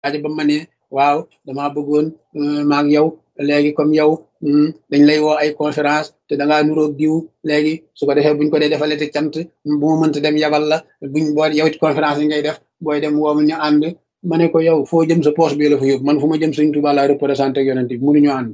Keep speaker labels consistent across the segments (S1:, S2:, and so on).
S1: waaja ba ma ne waaw damaa bëggoon maag yow léegi comme yow dañ lay woo ay conférence te da ngaa nuroog diw léegi su ko defee buñ ko dee defalee te cant bu ma mënta dem yabal la buñ boo yow it conférence yi ngay def booy dem woomu ñu ànd ma ne ko yow foo jëm sa poche bi la fa yóbbu man fu ma jëm Sëñ Tuubaa laa représenté ak yonent bi mënuñu ànd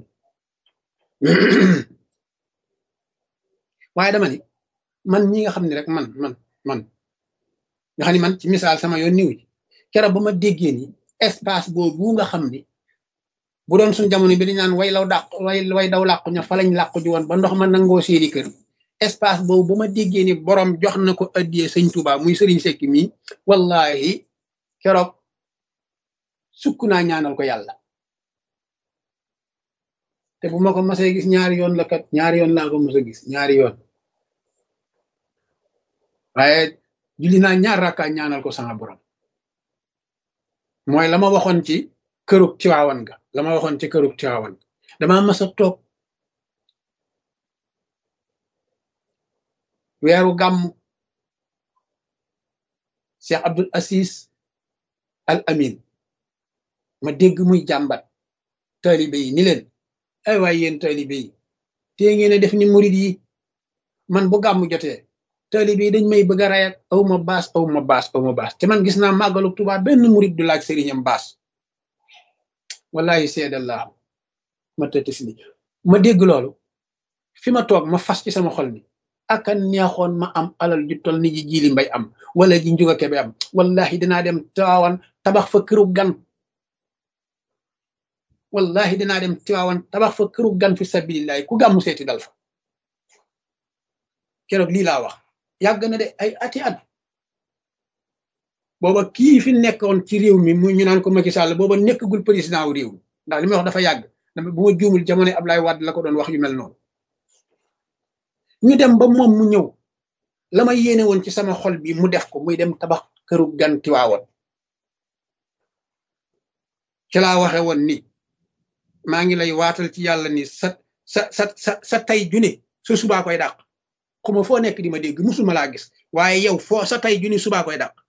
S1: waaye dama ni man ñi nga xam ne rek man man man nga xam ni man ci misaal sama yoon niw ji keroog ba ma déggee ni espace boobu nga xam ni bu doon suñ jamono bi dañ naan way law dàq way way daw làqu ña fa lañ làqu ji woon ba ndox ma nangoo seeni kër espace boobu ba ma déggee ni borom jox na ko addiyee sëñ Tuubaa muy sëriñ Sekki mii wallahi keroog sukk naa ñaanal ko yàlla te bu ma ko masee gis ñaari yoon la kat ñaari yoon laa ko mos a gis ñaari yoon waaye julli naa ñaar rakkaa ñaanal ko sama borom mooy la ma waxoon ci kërug Tiwaawan ga la ma waxoon ci kërug Tiwaawan dama mas a toog weeru gàmm Cheikh Abdul Asis Al Amin ma dégg muy jàmbat taalibe yi ni leen ay waay yéen taalibe yi tee ngeen a def ni murid yi man bu gàmm jotee taalibe yi dañ may bëgg a rayat aw ma baas aw ma baas aw ma baas te man gis naa màggalu Tuubaa benn murid du laaj sëriñam baas wallahi seedallahu ma tëtis ni ma dégg loolu fi ma toog ma fas ci sama xol ni aka neexoon ma am alal ju tol ni ji jili mbay am wala ji njuga kebe am wallahi dinaa dem Tiwaawan tabax fa këru gan wallahi dinaa dem Tiwaawan tabax fa këru gan fi sabilillahi ku gàmmu seeti dal fa keroog lii laa wax yàgg na de ay ati at booba kii fi nekkoon ci réew mi mu ñu naan ko Macky Sall booba nekkagul président wu réew mi ndax li may wax dafa yàgg dama bu ma juumul jamono Ablaye Wade la ko doon wax yu mel noonu ñu dem ba moom mu ñëw la ma yéene woon ci sama xol bi mu def ko muy dem tabax këru gan Tiwaawan ci laa waxe woon ni maa ngi lay waatal ci yàlla ni sa sa sa sa sa tay june su subaa koy dàq xuma foo nekk di ma dégg musuma laa gis waaye yow foo sa tay june subaa koy dàq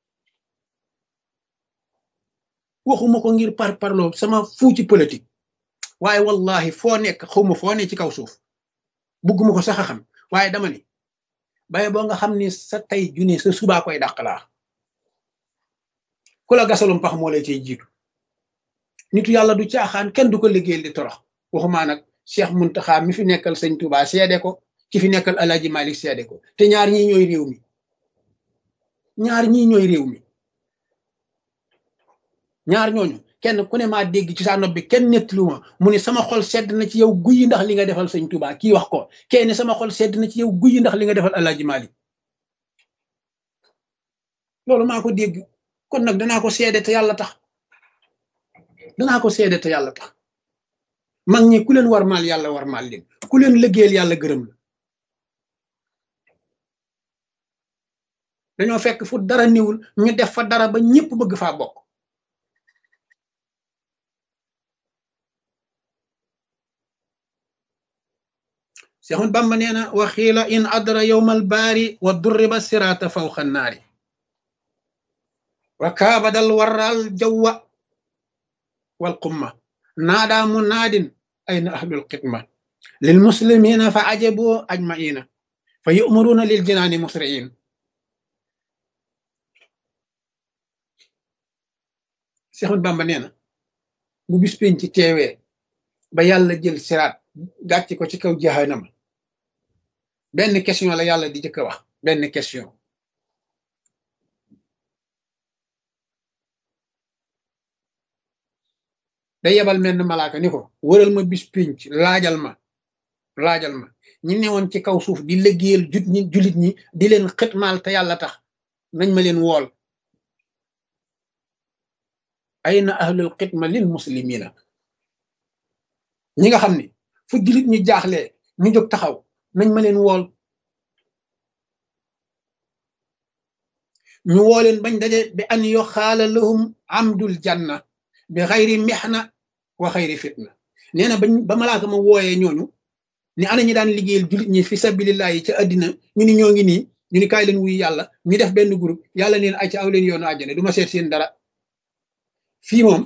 S1: waxuma ko ngir par parloo sama fuu ci politique waaye wallahi foo nekk xawma foo ne ci kaw suuf bugguma ko sax a xam waaye dama ni baye boo nga xam ni sa tay june sa subaa koy dàq laa ku la gasalum pax moo lay ciy jiitu nitu yàlla du caaxaan kenn du ko liggéeyal di torox waxumaa nag Cheikh Muntaxa mi fi nekkal sëñ Touba seede ko ki fi nekkal Alaaji Malik seede ko te ñaar ñii ñooy réew mi ñaar ñii ñooy réew mi ñaar ñooñu kenn ku ne maa dégg ci sa nopp bi kenn nettalu ma mu ne sama xol sedd na ci yow guyi ndax li nga defal sëñ Touba kii wax ko kenn sama xol sedd na ci yow guyi ndax li nga defal Alaaji Malik loolu maa ko dégg kon nag danaa ko seede te yàlla tax danaa ko seede te yàlla tax mag ñi ku leen war maal yàlla war maal leen ku leen liggéeyal yàlla gërëm la dañoo fekk fu dara niwul ñu def fa dara ba ñëpp bëgg faa bokk Seexun Bamba nee na wa xiila in adra yowmal baari wa durriba siraata fawqa naari wa kaabadal waral jawwa wal qumma naadaa munaadin ayna ahlul xidma lil muslimina fa ajabu ajmaina fa yu'maruna lil jinaani musri'in Seexul Bamba nee na bu bis pénc ci teewee ba yàlla jël siraat gàcc ko ci kaw jahannama benn question la yàlla di jëkk a wax benn question day yebal menn malaaka ni ko wëral ma bis pénc laajal ma laajal ma ñi newoon ci kaw suuf di liggéeyal jut ñi julit ñi di leen xitmaal te yàlla tax nañ ma leen wool ayna ahlul xidma lil muslimina ñi nga xam ni fu julit ñi jaaxlee ñu jóg taxaw nañ ma leen wool ñu woo leen bañ daje bi an yo xaala lahum amdul janna bi xayri mexna wa xayri fitna nee na bañ ba malaaka ma wooyee ñooñu ni ana ñi daan liggéeyal julit ñi fi sabilillahi ca àddina ñu ni ñoo ngi nii ñu ni kaay leen wuy yàlla ñu def benn groupe yàlla neen ay ca aw leen yoonu àjjane du ma seet seen dara fii moom